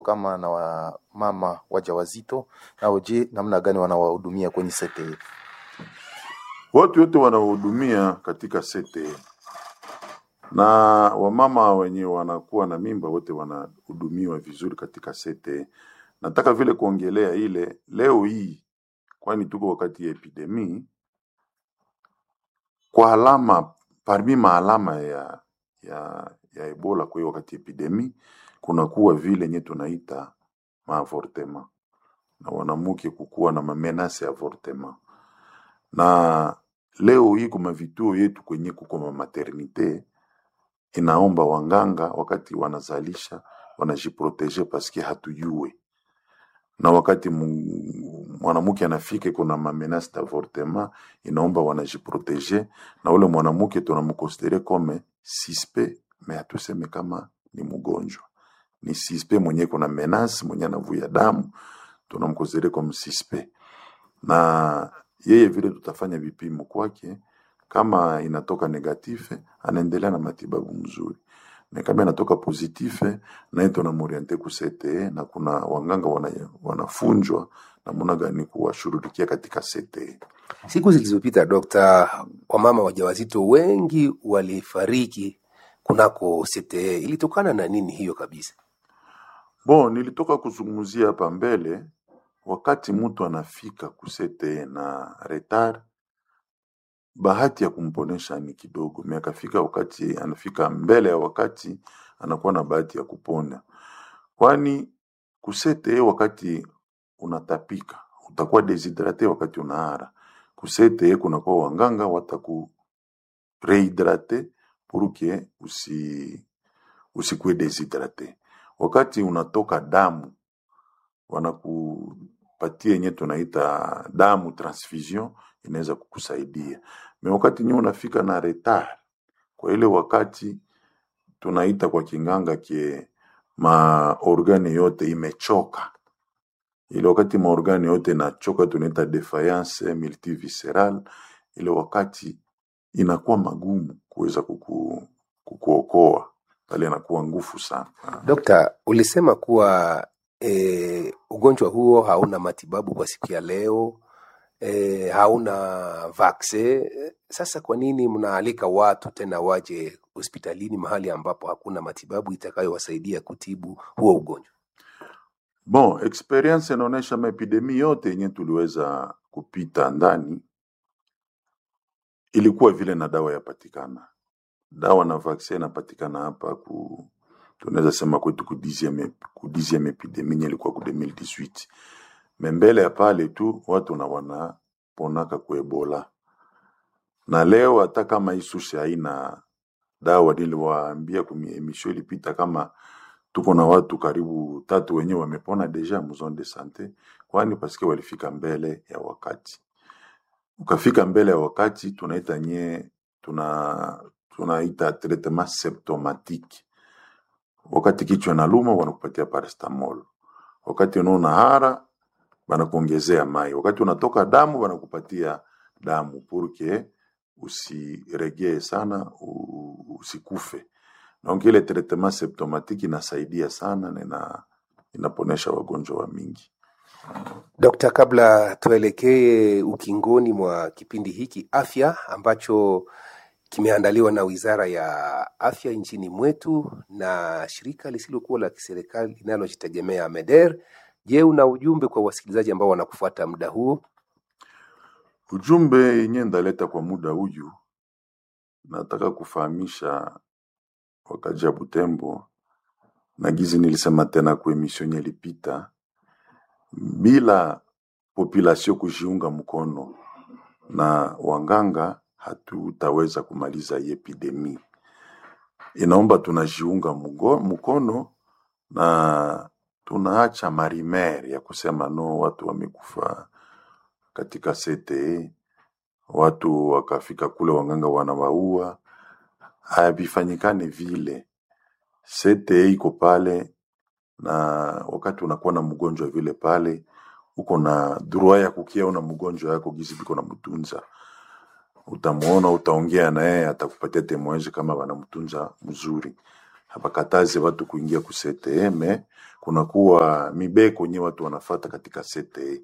kama na wamama wajawazito, nao je, namna gani wanawahudumia kwenye CTE? Watu wote wanaohudumia katika sete na wamama wenye wanakuwa na mimba wote wanahudumiwa vizuri katika sete. Nataka vile kuongelea ile leo hii, kwani tuko wakati ya epidemi, kwa alama parmi maalama ya, ya, ya Ebola kwa hiyo wakati ya epidemi kunakuwa vile nye tunaita maavortema na wanamuke kukuwa na mamenase ya avortema na leo hii kuma vituo yetu kwenye kuko ma maternite inaomba wanganga wakati wanazalisha wanajiproteje paske hatujue na wakati mu- mwanamke anafika kuna mamenase d'avortement inaomba wanajiproteje na ule mwanamke tunamkonsidere kome sispe me hatuseme kama ni mgonjwa ni sispe mwenye kuna menase mwenye anavuya damu tunamkonsidere kome sispe na yeye vile tutafanya vipimo kwake, kama inatoka negatife anaendelea na matibabu mzuri, na kama inatoka positife naye tunamoriente ku CTE, na kuna wanganga wana, wanafunjwa namna gani kuwashughulikia katika CTE. Siku zilizopita, Dokta, wamama wajawazito wengi walifariki kunako CTE. Ilitokana na nini hiyo kabisa? Bon, nilitoka kuzungumzia hapa mbele, wakati mtu anafika ku CTE na retard, bahati ya kumponesha ni kidogo, me akafika wakati anafika mbele ya wakati, anakuwa na bahati ya kupona, kwani ku CTE wakati unatapika utakuwa deshidrate wakati unaara. Ku CTE kunakuwa wanganga wataku rehydrate pour que usi usikuwe deshidrate. Wakati unatoka damu wanakupatia yenye tunaita damu transfusion, inaweza kukusaidia. Me wakati nyewe unafika na retard, kwa ile wakati tunaita kwa kinganga kie maorgane yote imechoka, ile wakati maorgane yote inachoka tunaita defiance multivisceral, ile wakati inakuwa magumu kuweza kuku, kukuokoa pale, inakuwa ngufu sana. Dokta, ulisema kuwa e, ugonjwa huo hauna matibabu kwa siku ya leo e, hauna vaksin. Sasa kwa nini mnaalika watu tena waje hospitalini mahali ambapo hakuna matibabu itakayowasaidia kutibu huo ugonjwa? Bon, experience inaonyesha maepidemi yote yenye tuliweza kupita ndani ilikuwa vile na dawa yapatikana, dawa na vaccine inapatikana hapa ku tunaweza sema kwetu ku 10e ku 10e epidemi yenye ilikuwa ku 2018 me mbele ya pale tu watu na wanaponaka ku Ebola, na leo hata kama isushe haina dawa, niliwaambia kwenye emission ilipita kama tuko na watu karibu tatu wenyewe wamepona deja mu zone de sante, kwani paske walifika mbele ya wakati. Ukafika mbele ya wakati, tunaita nye tuna tunaita traitement symptomatique. Wakati kichwa inaluma wanakupatia paracetamol, wakati unaona hara wanakuongezea mai, wakati unatoka damu wanakupatia damu purke usiregee sana u- usikufe. Donc ile traitement symptomatique inasaidia sana na ina, inaponesha wagonjwa wa mingi. Dokta, kabla tuelekee ukingoni mwa kipindi hiki afya ambacho kimeandaliwa na Wizara ya Afya nchini mwetu na shirika lisilokuwa la kiserikali linalojitegemea MEDER. Je, una ujumbe kwa wasikilizaji ambao wanakufuata muda huo? Ujumbe yenye ndaleta kwa muda huyu, nataka kufahamisha wakaji ya Butembo na gizi nilisema tena kwa emission yenye ilipita, bila population kujiunga mkono na wanganga hatutaweza kumaliza hii epidemi. Inaomba tunajiunga mgo- mkono na tunaacha marimer ya kusema no, watu wamekufa katika CTE, watu wakafika kule wanganga wanawaua. Havifanyikane vile. CTE iko pale, na wakati unakuwa na mgonjwa vile pale, uko na droit ya kukia una mgonjwa yako gizi biko na mtunza utamuona, utaongea naye, atakupatia temoeji kama wanamtunza mzuri. habakataze watu kuingia ku CTE me kunakuwa mibeko nye watu wanafata katika CTE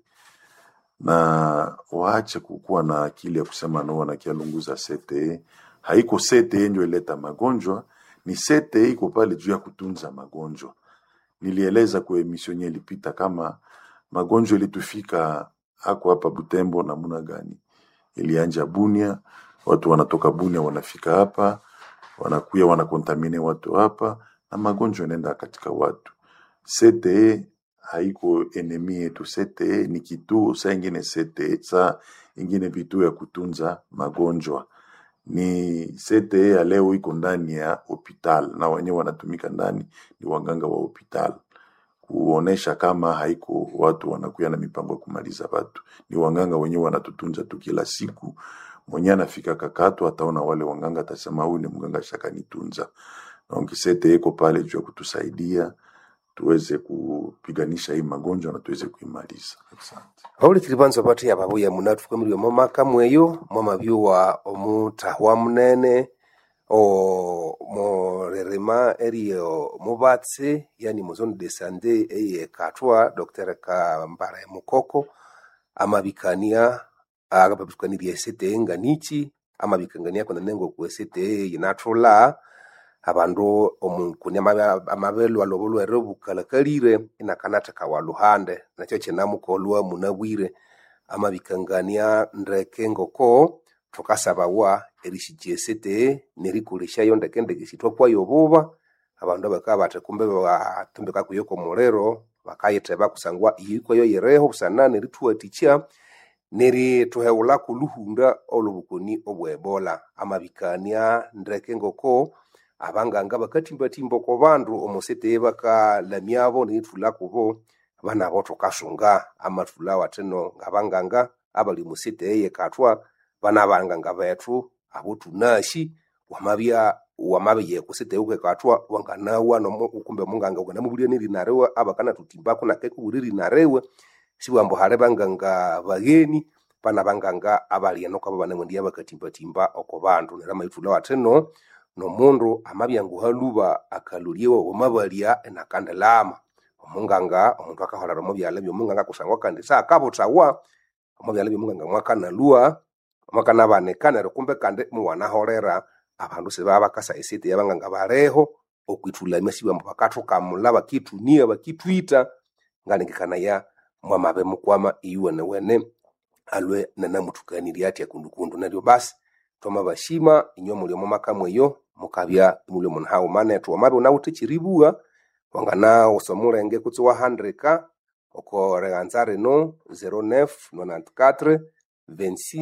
na waache kukuwa na akili ya kusema no wanakialunguza CTE. Haiko CTE ndio ileta magonjwa, ni CTE iko pale juu ya kutunza magonjwa. Nilieleza kwa emission yenye ilipita kama magonjwa ilitufika hako hapa Butembo namna gani. Ilianja Bunia, watu wanatoka Bunia wanafika hapa, wanakuya wanakontamine watu hapa, na magonjwa yanaenda katika watu. CTE haiko enemi yetu. CTE ni kituo, saa ingine CTE, saa ingine vituo ya kutunza magonjwa. Ni CTE ya leo iko ndani ya hospital na wenyewe wanatumika ndani, ni waganga wa hospital kuonesha kama haiko watu wanakuya na mipango ya kumaliza watu, ni wanganga wenyewe wanatutunza tu kila siku. Mwenye anafika kakato ataona wale wanganga, atasema huyu ni mganga shakanitunza. Donc CTE iko pale juu ya kutusaidia tuweze kupiganisha hii magonjwa na tuweze kuimaliza. Asante. haulikili banza bati ababuya munathukamilwe momaka mweyo mwamabyuwa omutahwa munene o morerema eriyo mubatsi yani muzone de sande eye katwa dr kambara mukoko amabikania agababikanirya esete nganichi amabikangania kona nengo ku esete yinathula abandu omukuni amabelu alobo lwere bukalakalire inakanatheka wa luhande nakyo kinamukolwa munabwire amabikangania ndeke ngoko thukasabawa erishikya esete nerikolesyayo ndeke ndeke sithwakwayo obuba abandu bakabya bathi kumbe batumbika kuyo komuliro bakayitheba kusangwa iyikwayo yireho busana nerithuwathikya nerithuheghulhaku oluhunda olwobukoni obwebola amabikania ndeke ngoko abanganga bakathimbathimba oko bandu omosete bakalamyabo nerithulha kubo banabo thukasunga amathulha wathino ngabanganga abali musete eyekathwa bana banganga bethu abo thunasi wamabya wamabya kusete ukekathwa wanganawa nomu kumbe munganga ukanamubulya nerina riwe abakanathutimbaku nakekubulya erina riwe sibwambu hali banganga bagheni bana banganga abali eno kwabo banamwendiya bakathimbathimba oko bandu neryo amaithulha wathino nomundu amabya nguhaluba akalolyewa wamabalya enakandilama omunganga omundu akaholera omubyala byomunganga kusangwa kandi saakabuthawa omubyala byomunganga mwakanalwa mwakanabanika neryo kumbe kandi muwanaholera abandu sibaba bakasa esete yabanganga baliho okwithulamya sibambu bakathukamula bakithunia bakithwita ngalengekanaya mwamabe mukwama iyuwenewene alwe nanamuthukanirya athya kundukundu neryo basi twamabashima inywe muli omo maka mweyo mukabya imuli omundu haghuma nethu wamabya unawithe ekyiribugha wanganawusa omulenge kutse wahandika oko righanza rino 09 94 26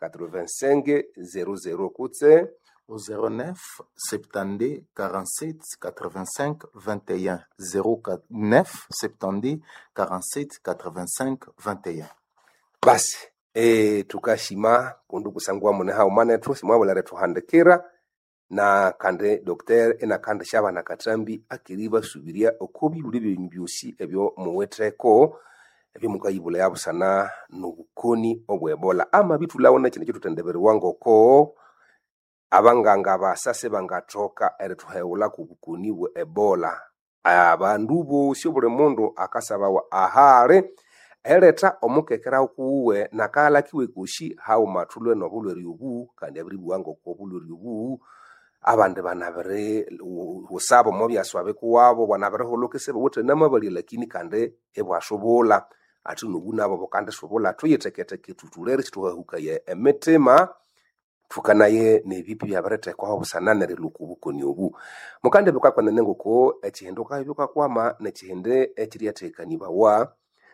85 00 kutse au 09 72 47 85 21 09 72 47 85 21 basi e, tukashima kundu kusangwa mune haghuma nethu simwabulere thuhandikira na kandi docteur enakandi syabana kathambi akiri basubirya oko bibuli byenyu byosi ebyo muwitheko ebyomukayibula yabusana nobukoni obwebola ama bithulhawo nakino kyithuthendebererwa ngoko abanganga basase bangathoka erithuheghulhaku obukoni bwe ebola abandu bosi obuli mundu akasabawa ahali eletha omukekerawo kuwuwe nakahalakiwe kosi haghuma thulwe nobulwere obu kandi abiribugha ngoko obulwere obu abandi banabiri husaba omo byaswabe kuwabo banabirihulhuka bawithe namabalya lakini kandi ibwasubula athi nobu nabo bukandisubula thuyitheketheke thuthulere sithuhahukaya emitima thukanaye nebipi byabirithekwaho busana nerilhuka obukoni obu mukandi bukakwanene ngoko ekihindu ukabya bukakwama nekihindi ekiryathekanibawa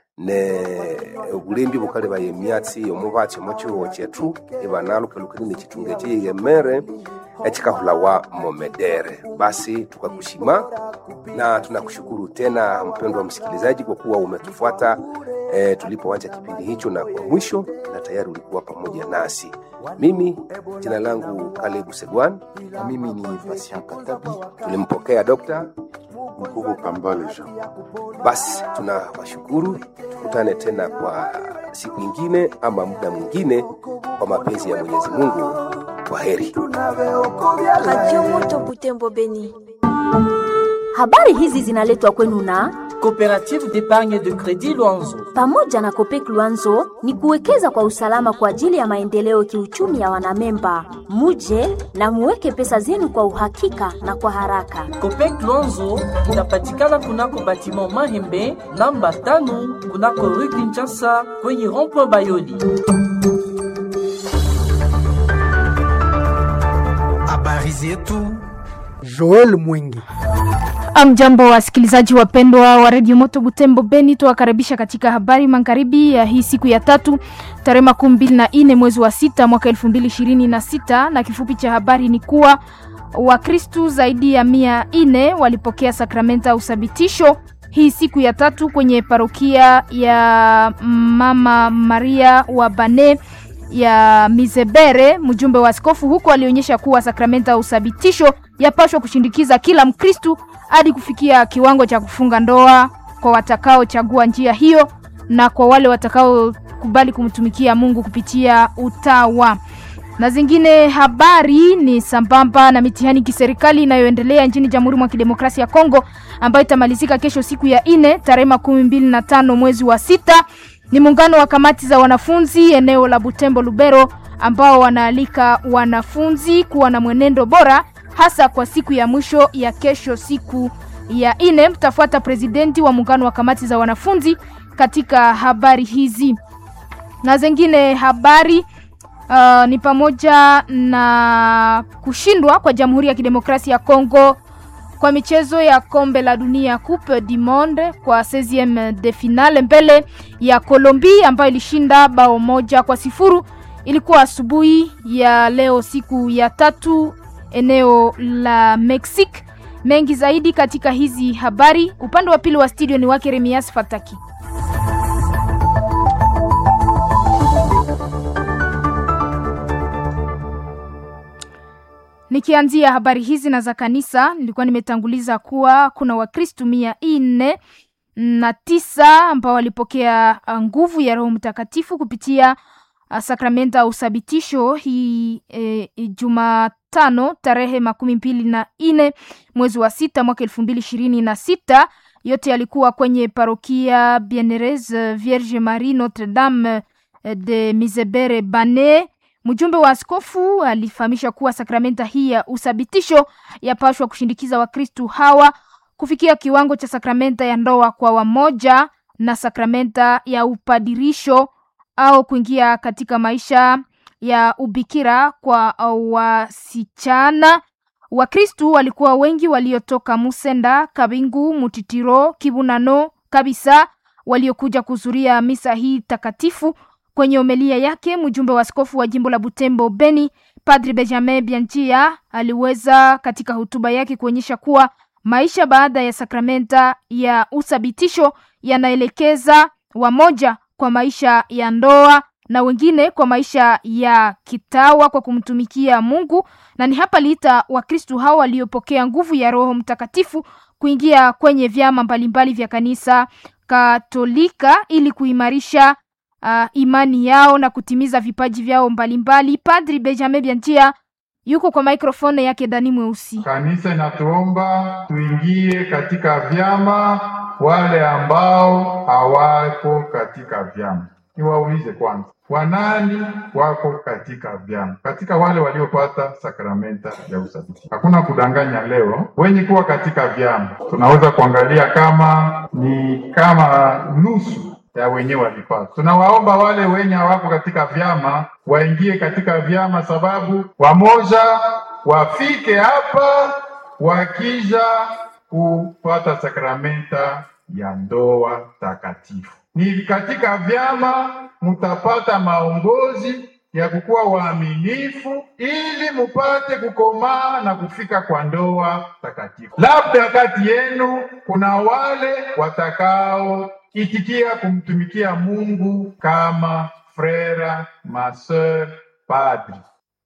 ne obulembi bukalebaya emyatsi omubatsi omo kihugho kyethu ibanalhukalhukania nekithunga ekyeyighemere ekikahulawa momedere basi tukakushima na tunakushukuru tena mpendwa msikilizaji kwa kuwa umetufuata e, tulipoanza kipindi hicho na kwa mwisho na tayari ulikuwa pamoja nasi mimi jina langu kalebu segwan na mimi ni Patient Katabi. tulimpokea dokta Mkubo Kambale Jean. basi tunawashukuru tukutane tena kwa siku ingine ama muda mwingine kwa mapenzi ya mwenyezi mungu kwa heri Radio Moto Butembo Beni. Habari hizi zinaletwa kwenu na Coopérative d'épargne de crédit Luanzo. pamoja na Kopek Luanzo ni kuwekeza kwa usalama kwa ajili ya maendeleo kiuchumi ya wanamemba. Muje na muweke pesa zenu kwa uhakika na kwa haraka. Copec Luanzo inapatikana kunako batiment Mahembe namba tano kunako rue Kinshasa kwenye rond-point Bayoli. Habari zetu Joel Mwingi. Amjambo wasikilizaji wapendwa wa redio Moto Butembo Beni, tuwakaribisha katika habari magharibi ya hii siku ya tatu tarehe makumi mbili na nne mwezi wa sita mwaka elfu mbili ishirini na sita na kifupi cha habari ni kuwa Wakristu zaidi ya mia nne walipokea sakramenta ya uthabitisho hii siku ya tatu kwenye parokia ya Mama Maria wa Bane ya Mizebere. Mjumbe wa askofu huko alionyesha kuwa sakramenta ya uthabitisho yapashwa kushindikiza kila Mkristu hadi kufikia kiwango cha kufunga ndoa kwa watakaochagua njia hiyo na kwa wale watakaokubali kumtumikia Mungu kupitia utawa. Na zingine habari ni sambamba na mitihani kiserikali inayoendelea nchini Jamhuri mwa Kidemokrasia ya Kongo ambayo itamalizika kesho siku ya ine tarehe makumi mbili na tano mwezi wa sita. Ni muungano wa kamati za wanafunzi eneo la Butembo Lubero ambao wanaalika wanafunzi kuwa na mwenendo bora hasa kwa siku ya mwisho ya kesho siku ya ine. Mtafuata presidenti wa muungano wa kamati za wanafunzi katika habari hizi na zingine habari uh, ni pamoja na kushindwa kwa Jamhuri ya Kidemokrasia ya Kongo kwa michezo ya kombe la dunia Coupe du Monde kwa 16e de finale mbele ya Colombia ambayo ilishinda bao moja kwa sifuru. Ilikuwa asubuhi ya leo siku ya tatu eneo la Mexique. Mengi zaidi katika hizi habari. Upande wa pili wa studio ni wake Remias Fataki. Nikianzia habari hizi na za kanisa, nilikuwa nimetanguliza kuwa kuna Wakristu mia nne na tisa ambao walipokea uh, nguvu ya Roho Mtakatifu kupitia uh, sakramenta ya uthabitisho hii eh, Jumatano tarehe makumi mbili na nne mwezi wa sita mwaka elfu mbili ishirini na sita. Yote yalikuwa kwenye parokia Bienerese Vierge Marie Notre Dame eh, de Misebere Bane. Mjumbe wa askofu alifahamisha kuwa sakramenta hii ya uthabitisho yapashwa kushindikiza Wakristu hawa kufikia kiwango cha sakramenta ya ndoa kwa wamoja na sakramenta ya upadirisho au kuingia katika maisha ya ubikira kwa wasichana. Wakristu walikuwa wengi waliotoka Musenda, Kabingu, Mutitiro, Kibunano kabisa waliokuja kuhudhuria misa hii takatifu. Kwenye homilia yake mjumbe wa askofu wa jimbo la Butembo Beni, Padri Benjamin Bianchia aliweza katika hotuba yake kuonyesha kuwa maisha baada ya sakramenta ya uthabitisho yanaelekeza wamoja kwa maisha ya ndoa na wengine kwa maisha ya kitawa kwa kumtumikia Mungu, na ni hapa liita Wakristu hao waliopokea nguvu ya Roho Mtakatifu kuingia kwenye vyama mbalimbali vya kanisa Katolika ili kuimarisha uh, imani yao na kutimiza vipaji vyao mbalimbali. Padri Benjamin Bianchia yuko kwa mikrofoni yake Dani Mweusi. Kanisa inatuomba tuingie katika vyama, wale ambao hawako katika vyama. Niwaulize kwanza, wanani wako katika vyama? Katika wale waliopata sakramenta ya uthabiti, hakuna kudanganya. Leo wenye kuwa katika vyama, tunaweza kuangalia kama ni kama nusu ya wenyewe walipata. Tunawaomba wale wenye hawako katika vyama waingie katika vyama, sababu wamoja wafike hapa wakija kupata sakramenta ya ndoa takatifu. Ni katika vyama mutapata maongozi ya kukuwa waaminifu ili mupate kukomaa na kufika kwa ndoa takatifu. Labda kati yenu kuna wale watakao itikia kumtumikia Mungu kama frera, maseur, padri.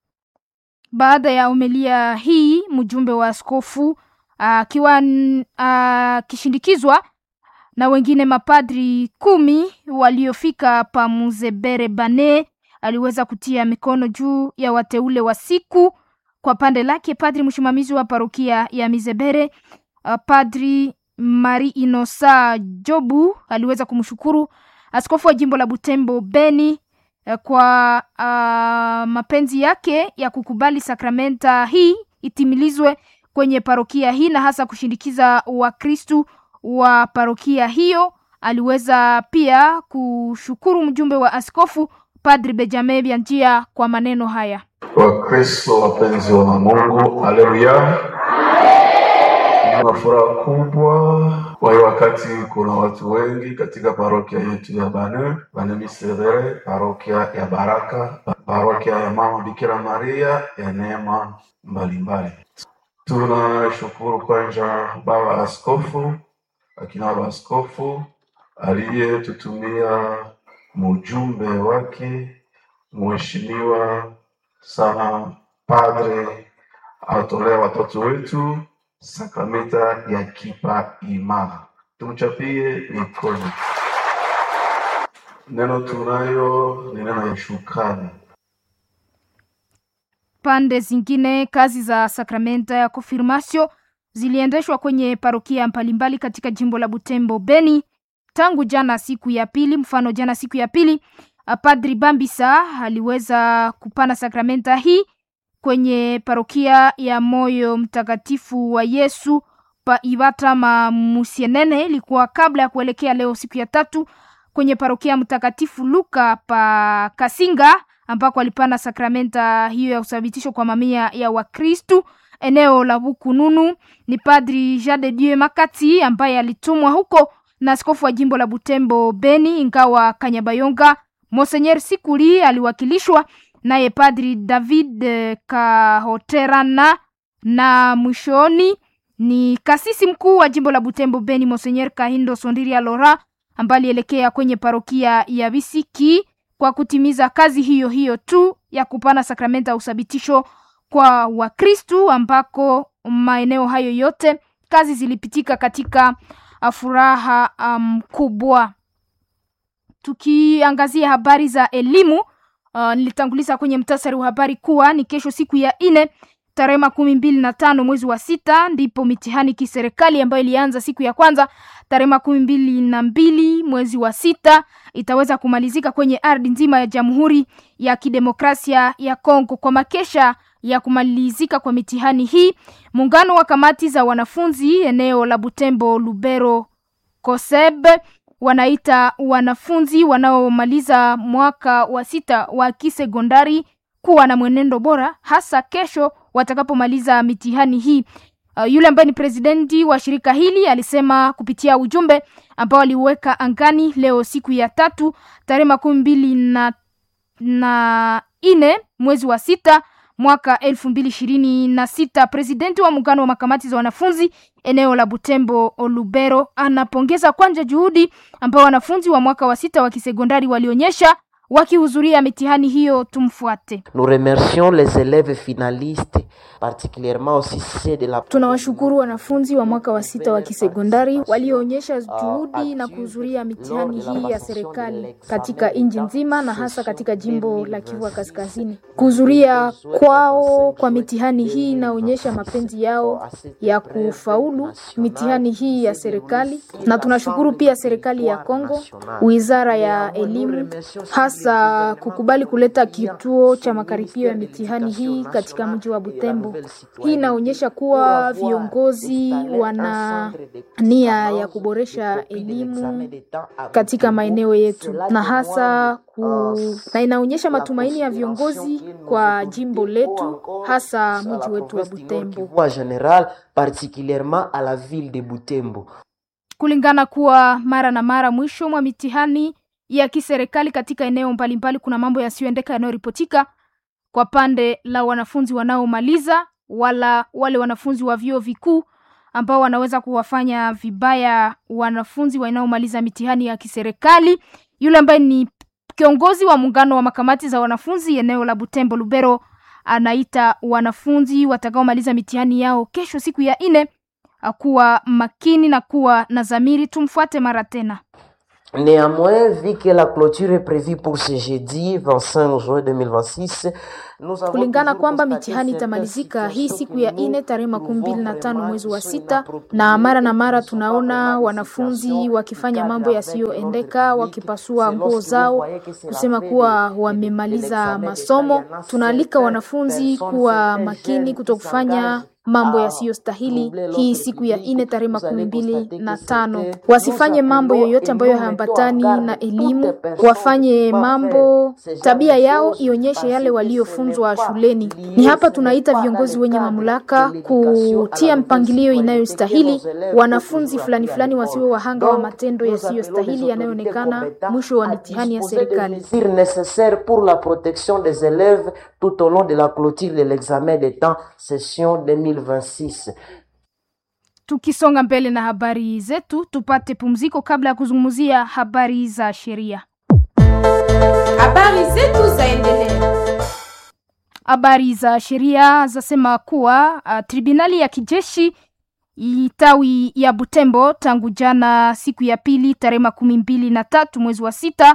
Baada ya homilia hii, mjumbe wa askofu akiwa akishindikizwa na wengine mapadri kumi waliofika pa Muzebere Bane aliweza kutia mikono juu ya wateule wa siku Kwa pande lake, padri msimamizi wa parokia ya Mizebere uh, padri Mari Inosa Jobu aliweza kumshukuru askofu wa jimbo la Butembo Beni uh, kwa uh, mapenzi yake ya kukubali sakramenta hii itimilizwe kwenye parokia hii na hasa kushindikiza Wakristu wa parokia hiyo. Aliweza pia kushukuru mjumbe wa askofu Padri Benjamin Bianjia kwa maneno haya. Wakristo wapenzi wa Mungu, haleluya! Nina furaha kubwa kwa hiyo wakati kuna watu wengi katika parokia yetu ya Bane Bane Misevere, parokia ya Baraka, parokia ya Mama Bikira Maria ya neema mbalimbali. Tunashukuru kwanza baba askofu, akina baba askofu aliyetutumia mjumbe wake mheshimiwa sana padre atolea watoto wetu sakramenta ya kipa imara. Tumchapie mikono. Neno tunayo ni neno ya shukrani. Pande zingine, kazi za sakramenta ya konfirmasio ziliendeshwa kwenye parokia mbalimbali katika jimbo la Butembo Beni tangu jana siku ya pili. Mfano, jana siku ya pili Padri Bambisa aliweza kupana sakramenta hii kwenye parokia ya Moyo Mtakatifu wa Yesu pa Ibata Mamusienene. Ilikuwa kabla ya kuelekea leo siku ya tatu kwenye parokia Mtakatifu Luka pa Kasinga ambako alipana sakramenta hiyo ya uthabitisho kwa mamia ya Wakristu eneo la Bukununu. Ni Padri Jean de Dieu Makati ambaye alitumwa huko na askofu wa jimbo la Butembo Beni, ingawa Kanyabayonga Monsenyer Sikuli aliwakilishwa naye Padri David Kahoterana, na mwishoni ni kasisi mkuu wa jimbo la Butembo Beni Monsenyer Kahindo Sondiria Lora ambaye alielekea kwenye parokia ya Bisiki kwa kutimiza kazi hiyo hiyo tu ya kupana sakramenta ya uthabitisho kwa Wakristu, ambako maeneo hayo yote kazi zilipitika katika furaha mkubwa. Um, tukiangazia habari za elimu uh, nilitanguliza kwenye mtasari wa habari kuwa ni kesho siku ya nne tarehe makumi mbili na tano mwezi wa sita ndipo mitihani kiserikali ambayo ilianza siku ya kwanza tarehe makumi mbili na mbili mwezi wa sita itaweza kumalizika kwenye ardhi nzima ya Jamhuri ya Kidemokrasia ya Kongo. Kwa makesha ya kumalizika kwa mitihani hii, muungano wa kamati za wanafunzi eneo la Butembo Lubero Koseb wanaita wanafunzi wanaomaliza mwaka wa sita wa kisekondari kuwa na mwenendo bora, hasa kesho watakapomaliza mitihani hii. Uh, yule ambaye ni presidenti wa shirika hili alisema kupitia ujumbe ambao aliweka angani leo siku ya tatu tarehe makumi mbili na, na nne mwezi wa sita mwaka elfu mbili ishirini na sita. Presidenti wa muungano wa makamati za wanafunzi eneo la Butembo Lubero anapongeza kwanja juhudi ambao wanafunzi wa mwaka wa sita wa kisekondari walionyesha wakihudhuria mitihani hiyo. Tumfuate. Nous remercions les élèves finalistes particulièrement aussi ceux de la Tunawashukuru wanafunzi wa mwaka wa sita wa kisekondari walioonyesha juhudi na kuhudhuria mitihani hii ya serikali katika nchi nzima na hasa katika jimbo la Kivu Kaskazini. Kuhudhuria kwao kwa mitihani hii inaonyesha mapenzi yao ya kufaulu mitihani hii ya serikali, na tunashukuru pia serikali ya Kongo, wizara ya elimu, hasa kukubali kuleta kituo cha makaribio ya mitihani hii katika mji wa Butembo. Hii inaonyesha kuwa viongozi wana nia ya kuboresha elimu katika maeneo yetu na hasa ku... na inaonyesha matumaini ya viongozi kwa jimbo letu hasa mji wetu wa Butembo. en général particulièrement à la ville de Butembo. Kulingana kuwa mara na mara mwisho mwa mitihani ya kiserikali katika eneo mbalimbali kuna mambo yasiyoendeka yanayoripotika kwa pande la wanafunzi wanaomaliza wala wale wanafunzi wa vyuo vikuu ambao wanaweza kuwafanya vibaya wanafunzi wanaomaliza mitihani ya kiserikali. Yule ambaye ni kiongozi wa muungano wa makamati za wanafunzi eneo la Butembo Lubero anaita wanafunzi watakaomaliza mitihani yao kesho siku ya nne kuwa makini na kuwa na dhamiri. Tumfuate mara tena. Néanmoins, vu que la clôture est prévue pour ce jeudi 25 juin 2026, nous avons kulingana toujours kwamba constaté mitihani certaines itamalizika hii situations siku que ya nous ine tarehe makumi mbili na tano vraiment mwezi wa sont sita, inappropriées. na mara na mara Nous ne sommes pas tunaona vraiment dans des wanafunzi situations wakifanya qui mambo cadrent avec yasiyoendeka, l'ordre public. wakipasua C'est nguo lorsque vous zao voyez que c'est la kusema fin kuwa de- de- de wamemaliza l'examen d'État, masomo. il y en a Tunaalika certaines wanafunzi personnes, kuwa certains makini jeunes qui kutokufanya s'engagent mambo à yasiyostahili troubler hii l'ordre siku ya public. ine tarehe Vous makumi allez mbili constater na que tano. certains Wasifanye nous mambo appelons yoyote et ambayo nous mettons en hayaambatani garde na toute elimu, personne wafanye qui va mambo faire ce genre tabia de yao choses ionyeshe parce yale que waliofunzwa ce n'est pas shuleni. lié, Ni hapa ce n'est tunaita pas viongozi dans le wenye cadre mamlaka de l'éducation à la kutia nouvelle mpangilio citoyenneté que inayostahili nos élèves wanafunzi peuvent fulani toujours fulani appeler à wasiwe l'école. wahanga wa Donc, matendo nous appelons les yasiyostahili autorités yanayoonekana compétentes mwisho wa à mitihani ya disposer des serikali. mesures nécessaires pour la protection des élèves tout au long de la clôture de l'examen d'État session 2026. Tukisonga mbele na habari zetu, tupate pumziko kabla ya kuzungumzia habari za sheria. Habari zetu zaendelea. Habari za sheria zasema kuwa uh, tribunali ya kijeshi tawi ya Butembo tangu jana siku ya pili tarehe makumi mbili na tatu mwezi wa sita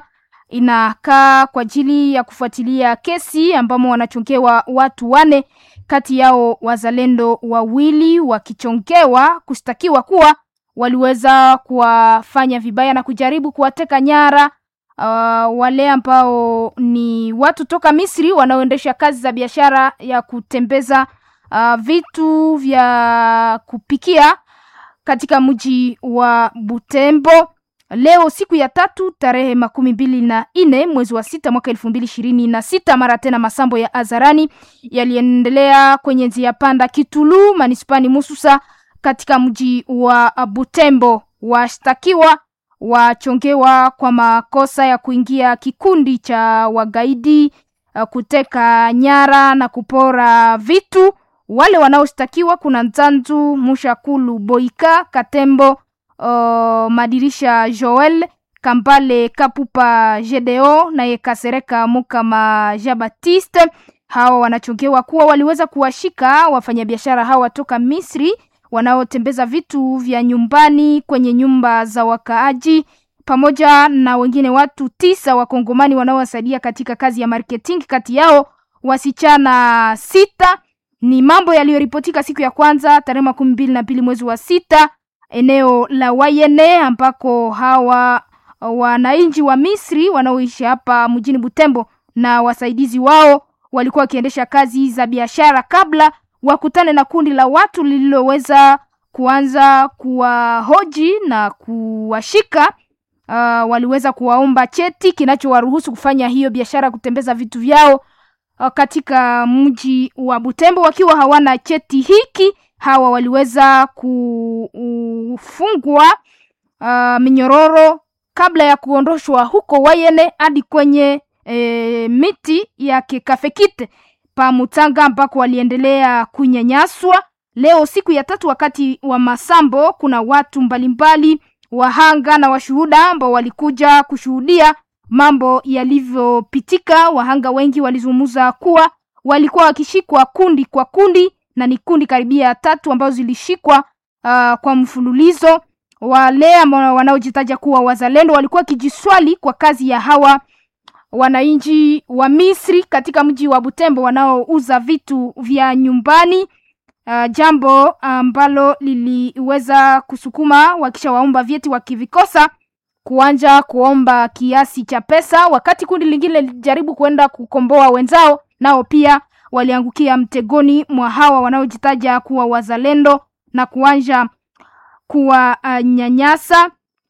inakaa kwa ajili ya kufuatilia kesi ambamo wanachongewa watu wane, kati yao wazalendo wawili wakichongewa kushtakiwa kuwa waliweza kuwafanya vibaya na kujaribu kuwateka nyara uh, wale ambao ni watu toka Misri wanaoendesha kazi za biashara ya kutembeza uh, vitu vya kupikia katika mji wa Butembo. Leo siku ya tatu tarehe makumi mbili na nne mwezi wa sita mwaka elfu mbili ishirini na sita mara tena masambo ya Azarani yaliendelea kwenye njia panda Kitulu manispani Mususa katika mji wa Butembo. Washtakiwa wachongewa kwa makosa ya kuingia kikundi cha wagaidi, uh, kuteka nyara na kupora vitu. Wale wanaoshtakiwa kuna Nzanzu Mushakulu Boika Katembo, uh, Madirisha Joel Kambale Kapupa Gedeo naye Kasereka Mukama Jean Baptiste. Hawa wanachongewa kuwa waliweza kuwashika wafanyabiashara hawa toka Misri wanaotembeza vitu vya nyumbani kwenye nyumba za wakaaji pamoja na wengine watu tisa wakongomani wanaowasaidia katika kazi ya marketing, kati yao wasichana sita. Ni mambo yaliyoripotika siku ya kwanza tarehe makumi mbili na mbili mwezi wa sita eneo la Wayene ambako hawa wananchi wa Misri wanaoishi hapa mjini Butembo na wasaidizi wao walikuwa wakiendesha kazi za biashara kabla wakutane na kundi la watu lililoweza kuanza kuwahoji na kuwashika. Uh, waliweza kuwaomba cheti kinachowaruhusu kufanya hiyo biashara, kutembeza vitu vyao uh, katika mji wa Butembo. Wakiwa hawana cheti hiki, hawa waliweza kufungwa uh, minyororo kabla ya kuondoshwa huko Wayene hadi kwenye e, miti ya kikafekite pa Mutanga ambako waliendelea kunyanyaswa. Leo siku ya tatu, wakati wa masambo, kuna watu mbalimbali wahanga na washuhuda ambao walikuja kushuhudia mambo yalivyopitika. Wahanga wengi walizungumza kuwa walikuwa wakishikwa kundi kwa kundi, na ni kundi karibia tatu ambazo zilishikwa uh, kwa mfululizo. Wale ambao wanaojitaja kuwa wazalendo walikuwa wakijiswali kwa kazi ya hawa wananchi wa Misri katika mji wa Butembo wanaouza vitu vya nyumbani. Uh, jambo ambalo liliweza kusukuma wakisha waomba vyeti wakivikosa kuanja kuomba kiasi cha pesa, wakati kundi lingine lilijaribu kuenda kukomboa wenzao, nao pia waliangukia mtegoni mwa hawa wanaojitaja kuwa wazalendo na kuanja kuwanyanyasa uh,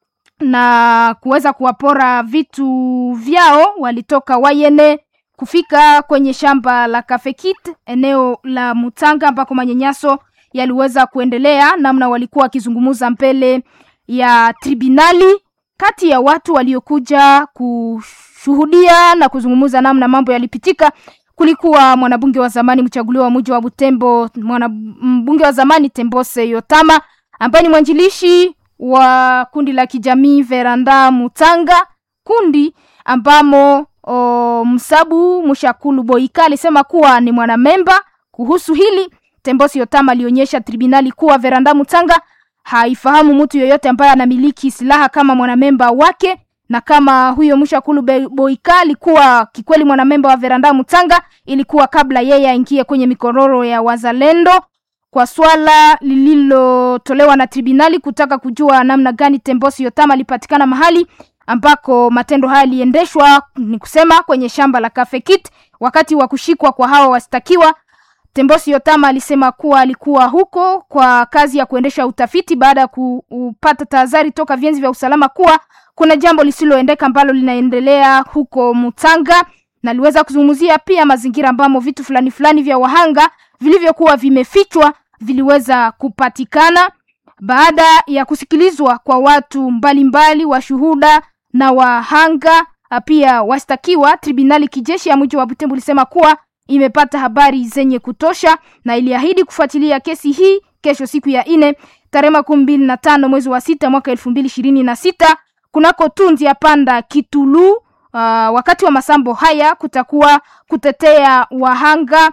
na kuweza kuwapora vitu vyao. Walitoka Wayene kufika kwenye shamba la Kafekit eneo la Mutanga ambako manyanyaso yaliweza kuendelea, namna walikuwa wakizungumza mbele ya tribunali. Kati ya watu waliokuja kushuhudia na kuzungumza namna mambo yalipitika, kulikuwa mwanabunge wa zamani mchaguliwa wa mji wa Butembo, mwanabunge wa zamani Tembose Yotama ambaye ni mwanjilishi wa kundi la kijamii Veranda Mutanga, kundi ambamo o, Msabu Mushakulu Boika alisema kuwa ni mwanamemba. Kuhusu hili, Tembosi Yotama alionyesha tribunali kuwa Veranda Mutanga haifahamu mtu yoyote ambaye anamiliki silaha kama mwanamemba wake, na kama huyo Mushakulu Boika alikuwa kikweli mwanamemba wa Veranda Mutanga, ilikuwa kabla yeye aingie kwenye mikororo ya wazalendo kwa swala lililotolewa na tribunali kutaka kujua namna gani Tembosi Yotama alipatikana mahali ambako matendo haya yaliendeshwa, ni kusema kwenye shamba la Kafekit. Wakati wa kushikwa kwa hawa wastakiwa, Tembosi Yotama alisema kuwa alikuwa huko kwa kazi ya kuendesha utafiti baada ya kupata tahadhari toka vyenzi vya usalama kuwa kuna jambo lisiloendeka ambalo linaendelea huko Mutanga, na aliweza kuzungumzia pia mazingira ambamo vitu fulani fulani vya wahanga vilivyokuwa vimefichwa viliweza kupatikana baada ya kusikilizwa kwa watu mbalimbali washuhuda na wahanga pia wastakiwa. Tribunali kijeshi ya mji wa Butembo ilisema kuwa imepata habari zenye kutosha na iliahidi kufuatilia kesi hii kesho, siku ya nne tarehe makumi mbili na tano mwezi wa sita mwaka elfu mbili ishirini na sita kunako tunzi ya panda Kitulu. Uh, wakati wa masambo haya kutakuwa kutetea wahanga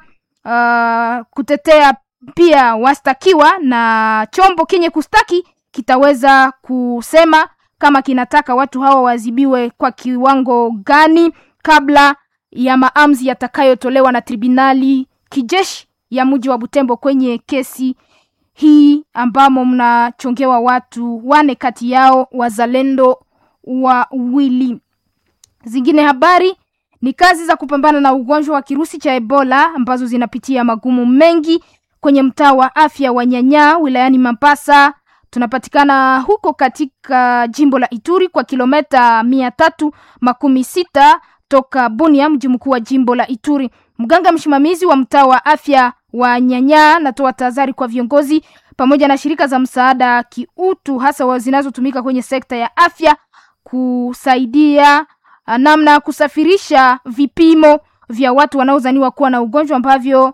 uh, kutetea pia wastakiwa na chombo kenye kustaki kitaweza kusema kama kinataka watu hawa wazibiwe kwa kiwango gani kabla ya maamuzi yatakayotolewa na tribunali kijeshi ya mji wa Butembo kwenye kesi hii ambamo mnachongewa watu wane kati yao wazalendo wawili. Zingine habari ni kazi za kupambana na ugonjwa wa kirusi cha Ebola ambazo zinapitia magumu mengi kwenye mtaa wa afya wa Nyanya wilayani Mambasa. Tunapatikana huko katika jimbo la Ituri kwa kilometa mia tatu makumi sita toka Bunia, mji mkuu wa jimbo la Ituri. Mganga msimamizi wa mtaa wa afya wa Nyanya natoa tahadhari kwa viongozi pamoja na shirika za msaada kiutu, hasa zinazotumika kwenye sekta ya afya kusaidia namna ya kusafirisha vipimo vya watu wanaozaniwa kuwa na ugonjwa ambavyo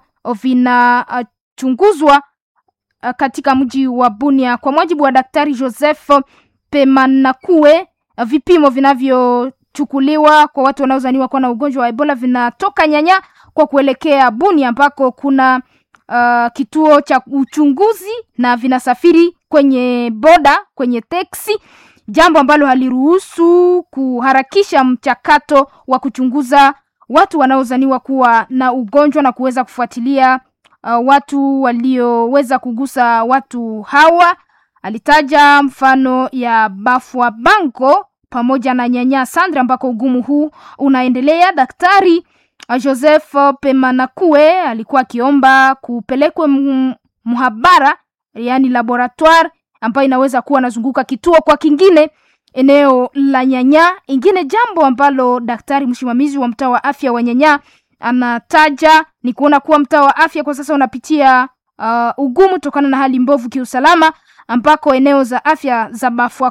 vinachunguzwa uh, katika mji wa Bunia. Kwa mujibu wa Daktari Joseph Pemanakue, uh, vipimo vinavyochukuliwa kwa watu wanaozaniwa kuwa na ugonjwa wa Ebola vinatoka Nyanya kwa kuelekea Bunia ambako kuna uh, kituo cha uchunguzi na vinasafiri kwenye boda, kwenye teksi jambo ambalo haliruhusu kuharakisha mchakato wa kuchunguza watu wanaozaniwa kuwa na ugonjwa na kuweza kufuatilia uh, watu walioweza kugusa watu hawa. Alitaja mfano ya Bafwa Bango pamoja na Nyanya Sandra ambako ugumu huu unaendelea. Daktari uh, Joseph Pemanakue alikuwa akiomba kupelekwe mhabara, yani laboratoire ambayo inaweza kuwa nazunguka kituo kwa kingine eneo la Nyanya. Ingine jambo ambalo daktari msimamizi wa mtaa wa afya wa Nyanya anataja ni kuona kuwa mtaa wa afya kwa sasa unapitia uh, ugumu kutokana na hali mbovu kiusalama, ambako eneo za afya za Bafwa,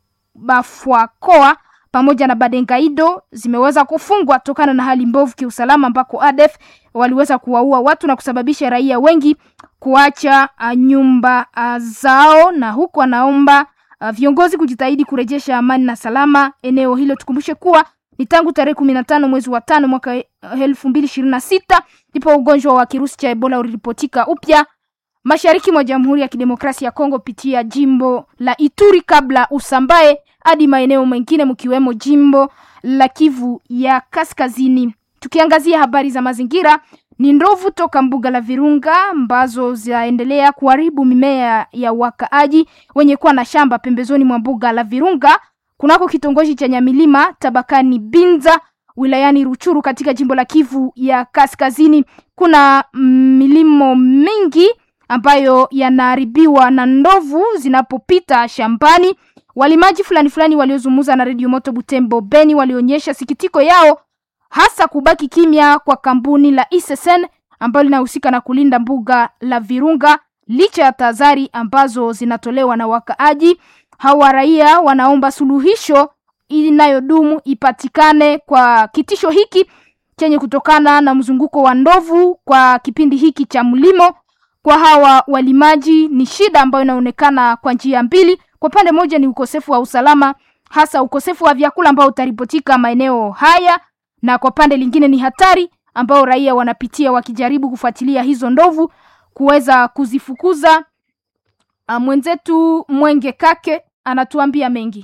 Bafwakoa pamoja na Badengaido zimeweza kufungwa kutokana na hali mbovu kiusalama, ambako ADF waliweza kuwaua watu na kusababisha raia wengi kuacha uh, nyumba uh, zao, na huku anaomba uh, viongozi kujitahidi kurejesha amani na salama eneo hilo. Tukumbushe kuwa ni tangu tarehe kumi na tano mwezi wa tano mwaka elfu mbili ishirini na sita ndipo ugonjwa wa kirusi cha Ebola uliripotika upya mashariki mwa Jamhuri ya Kidemokrasia ya Kongo pitia jimbo la Ituri kabla usambae hadi maeneo mengine mkiwemo jimbo la Kivu ya Kaskazini. Tukiangazia habari za mazingira, ni ndovu toka mbuga la Virunga ambazo zinaendelea kuharibu mimea ya wakaaji wenye kuwa na shamba pembezoni mwa mbuga la Virunga kunako kitongoji cha Nyamilima tabakani Binza wilayani Ruchuru katika jimbo la Kivu ya Kaskazini. Kuna milimo mingi ambayo yanaharibiwa na ndovu zinapopita shambani. Walimaji fulani fulani waliozungumza na Radio Moto Butembo Beni walionyesha sikitiko yao hasa kubaki kimya kwa kampuni la ISSN ambalo linahusika na kulinda mbuga la Virunga licha ya tahadhari ambazo zinatolewa na wakaaji. Hawa raia wanaomba suluhisho inayodumu ipatikane kwa kitisho hiki chenye kutokana na mzunguko wa ndovu kwa kipindi hiki cha mlimo. Kwa hawa walimaji ni shida ambayo inaonekana kwa njia mbili. Kwa pande moja ni ukosefu wa usalama, hasa ukosefu wa vyakula ambao utaripotika maeneo haya, na kwa pande lingine ni hatari ambao raia wanapitia wakijaribu kufuatilia hizo ndovu kuweza kuzifukuza. Mwenzetu Mwenge Kake anatuambia mengi.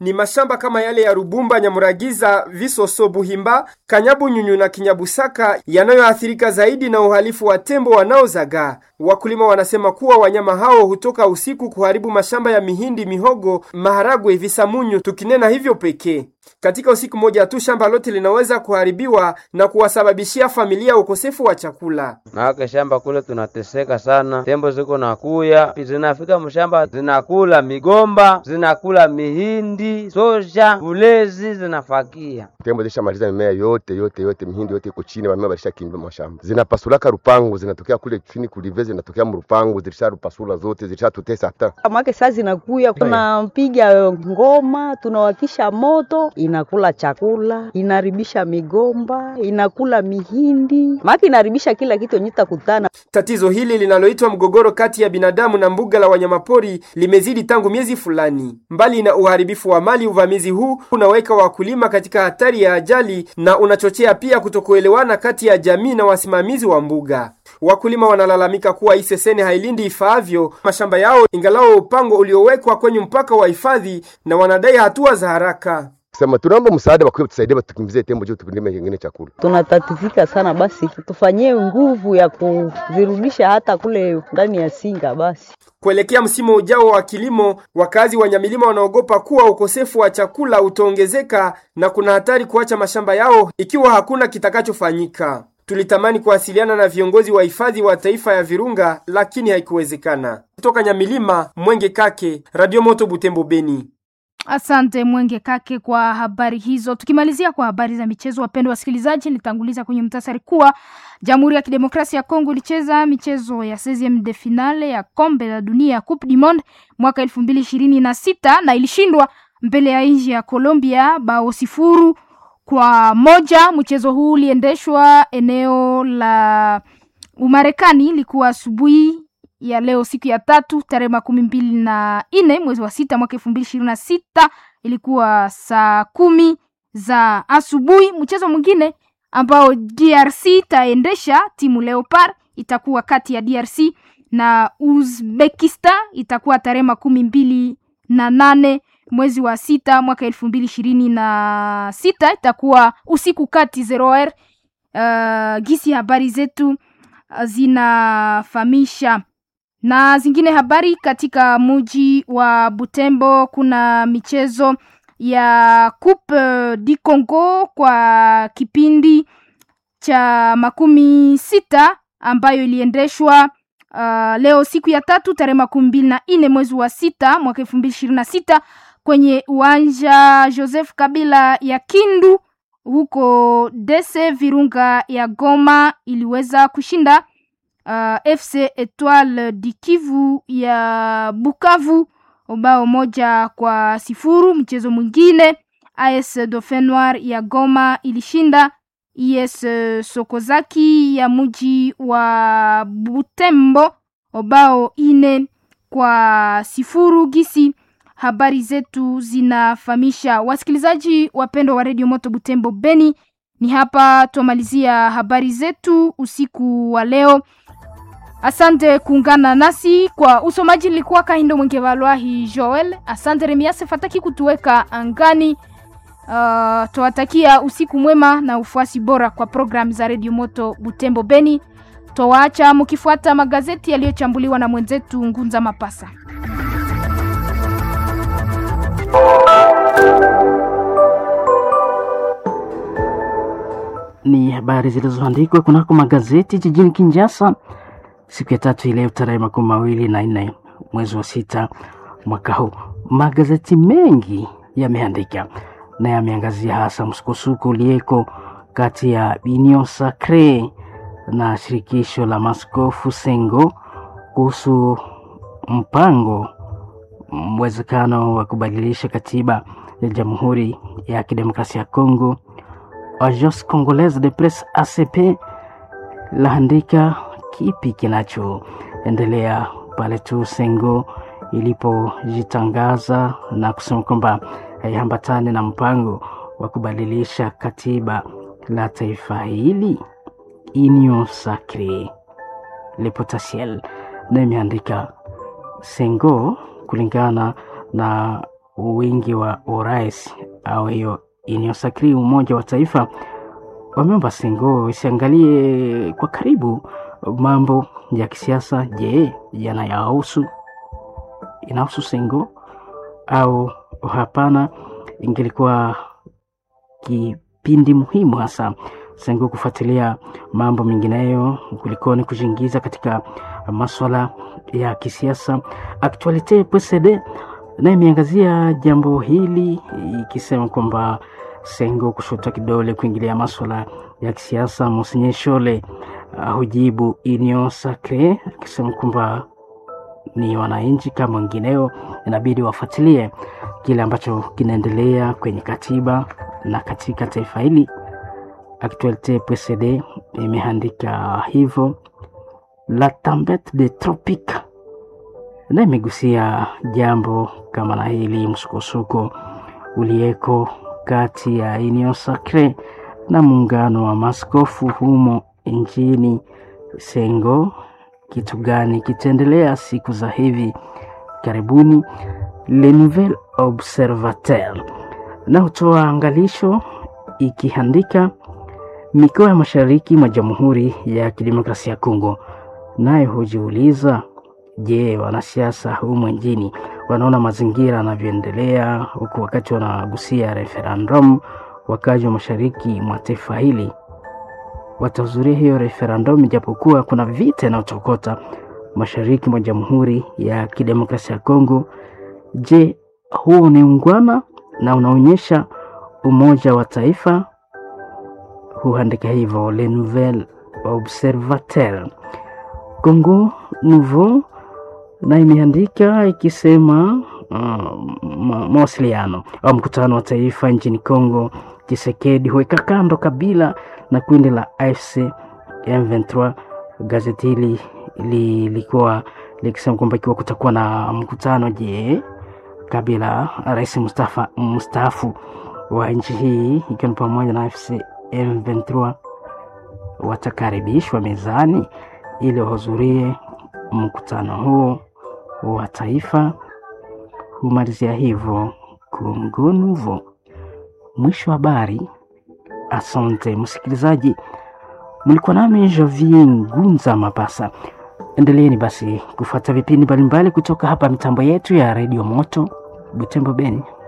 ni mashamba kama yale ya Rubumba, Nyamuragiza, Visoso, Buhimba, Kanyabunyunyu na Kinyabusaka yanayoathirika zaidi na uhalifu wa tembo wanaozagaa. Wakulima wanasema kuwa wanyama hao hutoka usiku kuharibu mashamba ya mihindi, mihogo, maharagwe, visamunyu, tukinena hivyo pekee. Katika usiku moja tu shamba lote linaweza kuharibiwa na kuwasababishia familia ukosefu wa chakula. Maake shamba kule tunateseka sana, tembo ziko nakuya zinafika mshamba zinakula migomba, zinakula mihindi, soja, ulezi zinafakia. Tembo zishamaliza mimea yote yote yote, mihindi yote iko chini, wamea walishakimbia mashamba, zinapasulaka rupangu, zinatokea kule chini kulive, zinatokea mrupangu, zilisharupasula zote, zilishatutesa hata make saa zinakuya, tunapiga ngoma, tunawakisha moto, inakula chakula, inaharibisha migomba, inakula mihindi, make inaharibisha kila kitu yenye takutana. Tatizo hili linaloitwa mgogoro kati ya binadamu na mbuga la wanyamapori limezidi tangu miezi fulani. Mbali na uharibifu wa mali, uvamizi huu unaweka wakulima katika hatari ya ajali na unachochea pia kutokuelewana kati ya jamii na wasimamizi wa mbuga. Wakulima wanalalamika kuwa Iseseni hailindi ifaavyo mashamba yao, ingalao upango uliowekwa kwenye mpaka wa hifadhi, na wanadai hatua za haraka. Sema tunaomba msaada, wakiwa tusaidie, batukimbizie tembo juu tupindime kingine chakula. Tunatatifika sana, basi tufanyie nguvu ya kuzirudisha hata kule ndani ya Singa basi. Kuelekea msimu ujao wa kilimo, wakazi wa Nyamilima wanaogopa kuwa ukosefu wa chakula utaongezeka na kuna hatari kuacha mashamba yao ikiwa hakuna kitakachofanyika. Tulitamani kuwasiliana na viongozi wa hifadhi wa taifa ya Virunga lakini haikuwezekana. Kutoka Nyamilima, Mwenge Kake, Radio Moto Butembo, Beni. Asante Mwenge Kake kwa habari hizo. Tukimalizia kwa habari za michezo, wapendwa wasikilizaji, nitanguliza kwenye mtasari kuwa Jamhuri ya Kidemokrasia ya Kongo ilicheza michezo ya 16 de finale ya kombe la dunia Coupe du Monde mwaka elfu mbili ishirini na sita na ilishindwa mbele ya nchi ya Colombia bao sifuru kwa moja. Mchezo huu uliendeshwa eneo la Umarekani, ilikuwa asubuhi ya leo siku ya tatu tarehe makumi mbili na nne mwezi wa sita mwaka elfu mbili ishirini na sita ilikuwa saa kumi za asubuhi. Mchezo mwingine ambao DRC itaendesha timu Leopard itakuwa kati ya DRC na Uzbekistan, itakuwa tarehe makumi mbili na nane mwezi wa sita mwaka elfu mbili ishirini na sita itakuwa usiku kati zero r. Uh, gisi habari zetu zinafahamisha na zingine habari katika muji wa Butembo kuna michezo ya Coupe du Congo kwa kipindi cha makumi sita ambayo iliendeshwa uh, leo siku ya tatu tarehe makumi mbili na nne mwezi wa sita mwaka elfu mbili ishirini na sita kwenye uwanja Joseph Kabila ya Kindu huko Dese Virunga ya Goma iliweza kushinda uh, FC Etoile du Kivu ya Bukavu bao moja kwa sifuru. Mchezo mwingine AS Dauphin Noir ya Goma ilishinda IS Sokozaki ya muji wa Butembo bao ine kwa sifuru. Gisi habari zetu zinafahamisha wasikilizaji wapendwa wa redio Moto Butembo Beni, ni hapa twamalizia habari zetu usiku wa leo. Asante kuungana nasi kwa usomaji. Nilikuwa Kahindo Mwengevalwahi Joel. Asante Remiase Fataki kutuweka angani. Uh, twawatakia usiku mwema na ufuasi bora kwa programu za redio Moto Butembo Beni. Twawaacha mkifuata magazeti yaliyochambuliwa na mwenzetu Ngunza Mapasa. Ni habari zilizoandikwa kunako magazeti jijini Kinshasa siku ya tatu ileo tarehe makumi mawili na nne mwezi wa sita mwaka huu. Magazeti mengi yameandika na yameangazia hasa msukosuko ulieko kati ya Union Sacre na shirikisho la maskofu Sengo kuhusu mpango mwezekano wa kubadilisha katiba ya Jamhuri ya Kidemokrasia ya Kongo. Agence Congolaise de Presse ACP laandika kipi kinachoendelea pale tu Sengo ilipojitangaza na kusema kwamba haiambatani na mpango wa kubadilisha katiba la taifa hili. Union Sacre Le Potentiel na imeandika Sengo kulingana na wingi wa urais au hiyo inayosakiri Umoja wa Taifa wameomba Sengo isiangalie kwa karibu mambo ya kisiasa. Je, yanayahusu inahusu Sengo au hapana? Ingelikuwa kipindi muhimu hasa Sengo kufuatilia mambo mengineyo kulikoni kujiingiza katika maswala ya kisiasa. Actualite PCD naye imeangazia jambo hili ikisema kwamba Sengo kushuta kidole kuingilia maswala ya kisiasa. Monsenye Shole uh, hujibu Union Sacre akisema kwamba ni wananchi kama wengineo, inabidi wafuatilie kile ambacho kinaendelea kwenye katiba na katika taifa hili. Actualite PCD imeandika hivyo. La tempete de tropique na imegusia jambo kama na hili, msukosuko uliyeko kati ya Union Sacre na muungano wa maskofu humo nchini Sengo. Kitu gani kitaendelea siku za hivi karibuni? Le Nouvel Observateur na hutoa angalisho ikiandika mikoa ya mashariki mwa Jamhuri ya Kidemokrasia ya Kongo, naye hujiuliza Je, wanasiasa humu nchini wanaona mazingira yanavyoendelea huku wakati wanagusia referendum, wakazi wa mashariki mwa taifa hili watahudhuria hiyo referendum, ijapokuwa kuna vita inayotokota mashariki mwa Jamhuri ya Kidemokrasia ya Kongo. Je, huo ni ungwana na unaonyesha umoja wa taifa? Huandika hivyo Le Nouvel Observateur. Congo Nouveau na imeandika ikisema uh, mawasiliano au mkutano wa taifa nchini Kongo, Tshisekedi huweka kando Kabila na kundi la AFC M23. Gazeti hili lilikuwa likisema kwamba ikiwa kutakuwa na mkutano, je, Kabila rais mstaafu wa nchi hii ikiwa ni pamoja na AFC M23 watakaribishwa mezani ili wahudhurie mkutano huo wa taifa. Humalizia hivyo Congo Nouveau. Mwisho wa habari. Asante msikilizaji, mlikuwa nami Javier Ngunza Mapasa. Endeleeni basi kufuata vipindi mbalimbali kutoka hapa mitambo yetu ya redio Moto Butembo Beni.